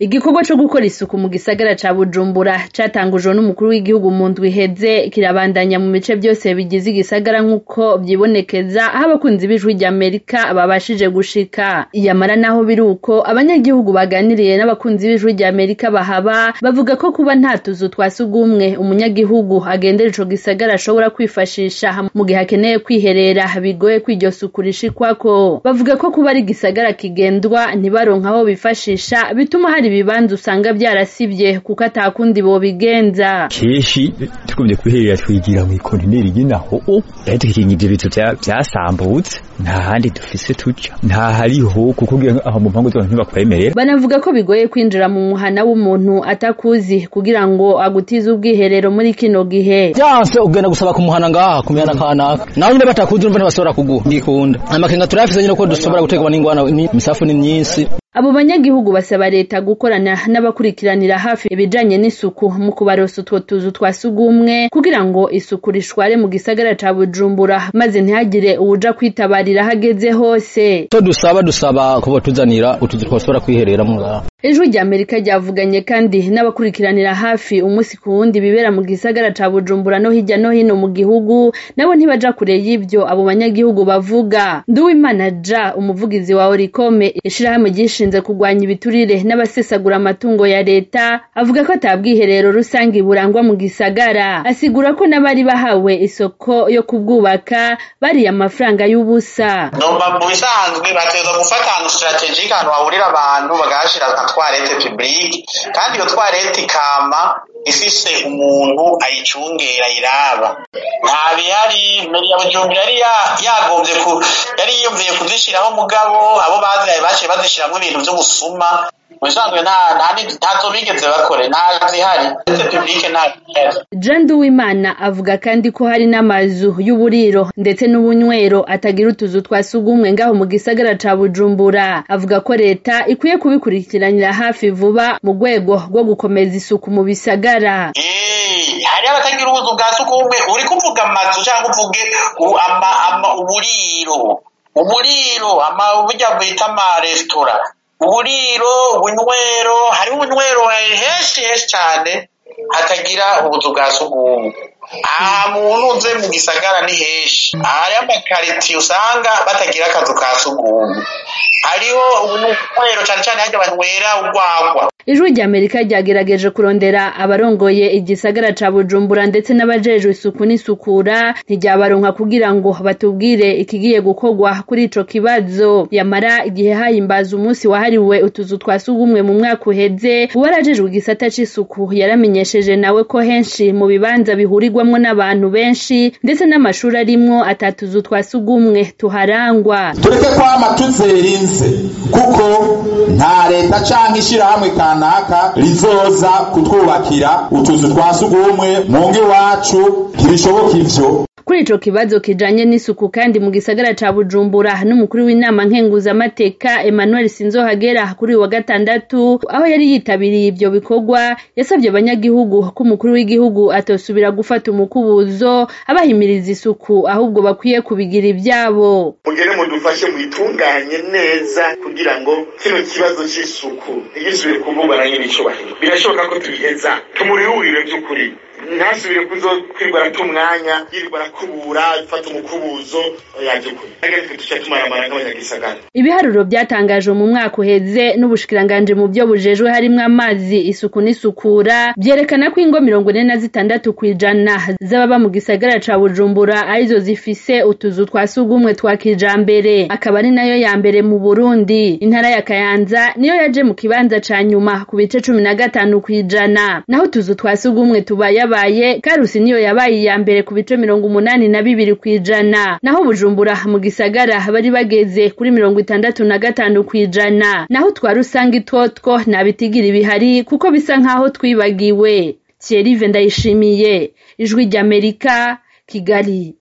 Igikorwa co gukora isuku mu gisagara ca Bujumbura catangujwe n'umukuru w'igihugu mu ndwi iheze kirabandanya mu bice vyose bigize igisagara nk'uko vyibonekeza aho abakunzi b'ijwi ry'Amerika babashije gushika. Iyamara naho biri uko abanyagihugu baganiriye n'abakunzi b'ijwi ry'Amerika bahaba bavuga ko kuba nta tuzu twa sugumwe umunyagihugu agendera ico gisagara ashobora kwifashisha mu gihe akeneye kwiherera bigoye ko iryo suku rishikwako. Bavuga ko kuba ari igisagara kigendwa ntibaronke aho bifashisha bituma hari ibibanza usanga vyarasivye kuko atakundi bobigenza. Keshi tugumye kwiherera twigira mw'ikontineri y'inaho rero tukirinda ibintu vyasambutse nta handi dufise tuja nta hariho kuko ugiye aho mu mpangu zose ntibakwemerera Banavuga ko bigoye kwinjira mu muhana w'umuntu atakuzi kugira ngo agutize ubwiherero muri kino gihe. Vyanse ugenda gusaba kumuhana ngaha kumihana kanaka naho nyine batakuzi urumva ntibashobora kuguha ngikunda amakenga turafise nyine ko dushobora gutegwa n'ingwana imisafu ni myinshi Abo banyagihugu basaba leta gukorana n'abakurikiranira hafi ibijanye n'isuku mu kubaronsa utwo tuzu twa sugumwe kugira ngo isuku rishware mu gisagara ca Bujumbura maze ntihagire uwuja kwitabarira hageze hose. to dusaba dusaba kuba tuzanira utuzu twashobora kwihereramo ngaha Ijwi rya Amerika ryavuganye kandi n'abakurikiranira hafi umunsi ku wundi bibera mu gisagara ca Bujumbura no hirya no hino mu gihugu nabo ntibaja kure y'ivyo abo banyagihugu bavuga. Nduwimana Ja umuvugizi wa Orikome ishirahamwe ryishinze kurwanya ibiturire n'abasesagura amatungo ya leta avuga ko atabwiherero rusangi burangwa mu gisagara. Asigura ko n'abari bahawe isoko yo kubwubaka bariye amafaranga y'ubusa. Nomba mu bisanzwe bategerezwa gufata ahantu strategique ahantu hahurira abantu bagahashira nka twarete publique kandi iyo twarete ikama ifise umuntu ayicungera ayiraba nta bihari meri ya Bujumbura yari yagombye ku yari yiyumviye kuzishiraho mugabo abo bazihaye baciye bazishiramwo ibintu vyo gusuma mu bisanzwe nta ntazo bigeze bakore nta zihari uretse publique nta Jean Nduwimana avuga kandi ko hari n'amazu y'uburiro ndetse n'ubunywero atagira utuzu twa sugumwe ngaho mu gisagara ca Bujumbura avuga ko leta ikwiye kubikurikiranira hafi vuba mu rwego rwo gukomeza isuku mu bisagara Eh, hari abatagira ubuzu bwa sugumwe uri kuvuga amazu cyangwa uvuge u- ama, ama, uburiro uburiro ama burya bita amaresitora uburiro ubunywero hariho ubunywero henshi henshi cyane hatagira ubuzu bwa sugumwe aha muntu uze mu gisagara ni henshi hariho amakaritiye usanga batagira akazu ka sugumwe hariho ubunywero cyane cyane harya banywera urwagwa Ijwi rya Amerika ryagerageje kurondera abarongoye igisagara ca Bujumbura ndetse n'abajejwe isuku n'isukura ntiryabaronka kugira ngo batubwire ikigiye gukorwa kuri ico kibazo yamara igihe hahimbaza umunsi wahariwe utuzu twa sugumwe mu mwaka uheze uwarajejwe igisata c'isuku yaramenyesheje nawe ko henshi mu bibanza bihurirwamwo n'abantu benshi ndetse n'amashuri arimwo atatuzu twa sugumwe tuharangwa tureke kwama tuzerinze kuko nta leta canke ishirahamwe kanaka rizoza kutwubakira utuzu twa sugumwe mu ngo iwacu ntibishoboka ivyo Kuri ico kibazo kijanye n'isuku kandi mu gisagara ca Bujumbura n'umukuru w'inama nkenguzamateka Emmanuel Sinzohagera kuri uyu wa gatandatu aho yari yitabiriye ivyo bikorwa yasavye abanyagihugu ko umukuru w'igihugu atosubira gufata umukubuzo abahimiriza isuku ahubwo bakwiye kubigira ivyabo. mugere mudufashe mwitunganye neza kugira ngo kino kibazo c'isuku ntigisubire kuvugwa na nyiri icubahiro birashoboka ko tubiheza tumurihurire vy'ukuri ntasubire kuzokwirwa arata umwanya yirirwa arakubura ifata umukubuzo yaje kure agatwe tuca tumaramara nk'abanyagisagara Ibiharuro vyatangajwe mu mwaka uheze n'ubushikiranganje mu vyo bujejwe harimwo amazi isuku n'isukura vyerekana ko ingo mirongo ine na zitandatu kw'ijana z'ababa mu gisagara ca Bujumbura arizo zifise utuzu twa sugumwe twa kijambere akaba ari nayo ya mbere mu Burundi intara ya Kayanza niyo yaje mu kibanza ca nyuma ku bice cumi na gatanu kw'ijana naho utuzu twa sugumwe tubayabaye Karusi niyo yabaye iya mbere ku bice mirongo umunani na bibiri kw'ijana naho Bujumbura mu gisagara bari bageze kuri mirongo itandatu na gatanu kw'ijana naho twa rusangi twotwo nta bitigira ibihari kuko bisa nk'aho twibagiwe Thierry Ndayishimiye ijwi ry'Amerika Kigali